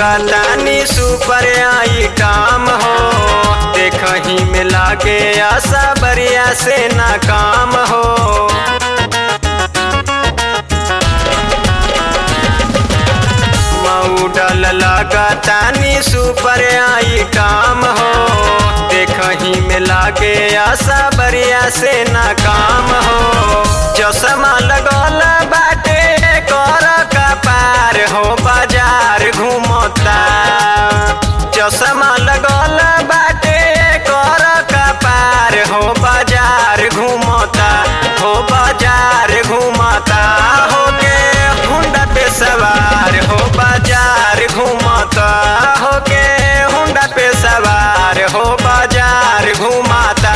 लागतानी super item हो देखही में लागे आशा बरिया से नाकाम हो मऊडल लागतानी सुपर आइटम हो देखही में लागे आशा बरिया से नाकाम हो चश्मा लगल बाटे कर कपार हो बाजार घूमता चश्मा लगल बाटे कर कपार हो बाजार घूमता हो बाजार घूमता हो के हुंडा पे सवार हो बाजार घूमता हो के हुंडा पे सवार हो बाजार घूमता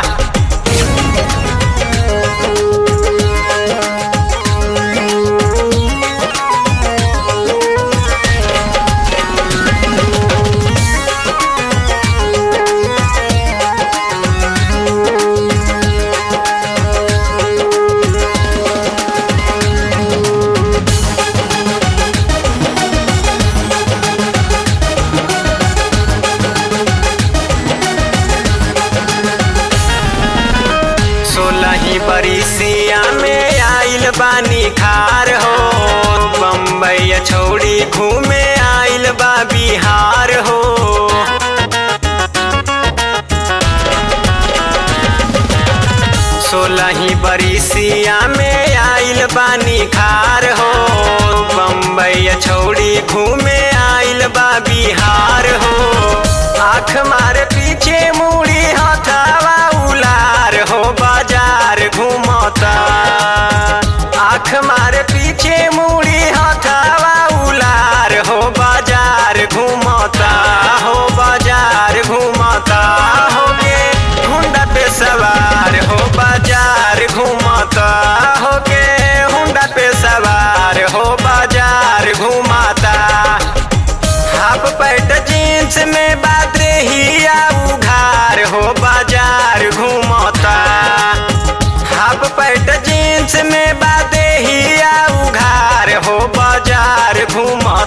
सोलही बरिसिया में आइल बानी खार हो बम्बई छोड़ी घूमे आइल बा बिहार हो सोलही बरिसिया में आइल बानी खार हो बम्बई छोड़ी घूमे आइल बा बिहार हो आँख मारे पीछे मुड़ी हथावा उलार हो बाजार घूमता आँख मारे पीछे मुड़ी हथावा उलार हो बाजार घूमता हो बाजार घूमता हो के हुंडा पे सवार हो बाजार घूमता हो के हुंडा पे सवार हो बाजार घूमता हाफ पैंट जींस में बादरे हिया उघार हो बाजार घूमता हाफ पैंट जींस में बादे हिया उघार हो बाजार घूमता